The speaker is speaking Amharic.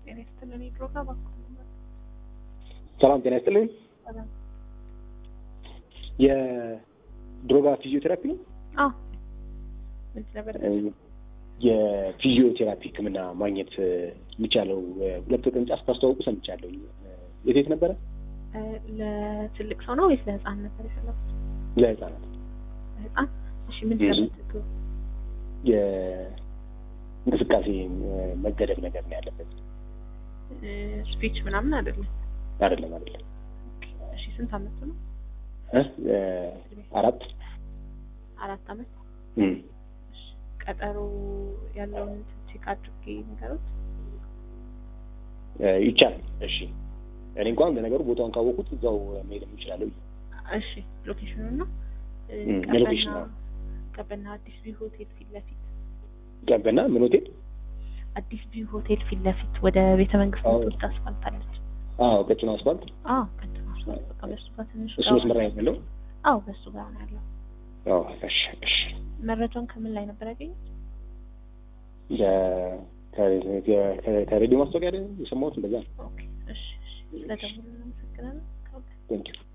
ጤና ይስጥልን። የድሮጋ ባንክ ሰላም ጤና ይስጥልኝ። ሰላም። የድሮጋ ፊዚዮቴራፒ ነው። አዎ ምን ነበር? የፊዚዮቴራፒ ሕክምና ማግኘት የሚቻለው ሁለት ቅርንጫፍ ታስተዋውቁ ሰምቻለሁ። የት የት ነበረ? ለትልቅ ሰው ነው ወይስ ለህፃን ነበር የፈለጉት? ለህፃናት ለህፃን። እሺ ምን እሺ። ነበር? የእንቅስቃሴ መገደብ ነገር ነው ያለበት። ስፒች ምናምን አይደለም። አይደለም አይደለም። እሺ ስንት አመቱ ነው? እ? አራት አራት አመት። እም። እሺ ቀጠሮ ያለውን ቼክ አድርጌ ነገሩት። እ፣ ይቻላል። እሺ እኔ እንኳን ለነገሩ ቦታውን ካወቁት እዛው መሄድ እችላለሁ። እሺ ሎኬሽኑ ነው እም፣ የሎኬሽን ነው። ቀበና አዲስ ቪው ሆቴል ፊት ለፊት ቀበና ምን ሆቴል? አዲስ ቪው ሆቴል ፊት ለፊት ወደ ቤተ መንግስት አዎ። ምትወስድ አስፋልት አለች። አዎ ቀጭኑ አስፋልት አዎ ቀጥታ አስፋልት በቃ በሱ ጋር ትንሽ እሱ ገባ- መስመር ላይ ነው ያለው። አዎ በሱ ጋር ነው ያለው። አዎ እሺ እሺ መረጃውን ከምን ላይ ነበር ያገኙት? የ- ከ- ከ- ከሬዲዮ ማስታወቂያ አይደል የሰማሁት እንደዛ ነው። ኦኬ እሺ እሺ ስለደወሉ እናመሰግናለን። ቴንኪው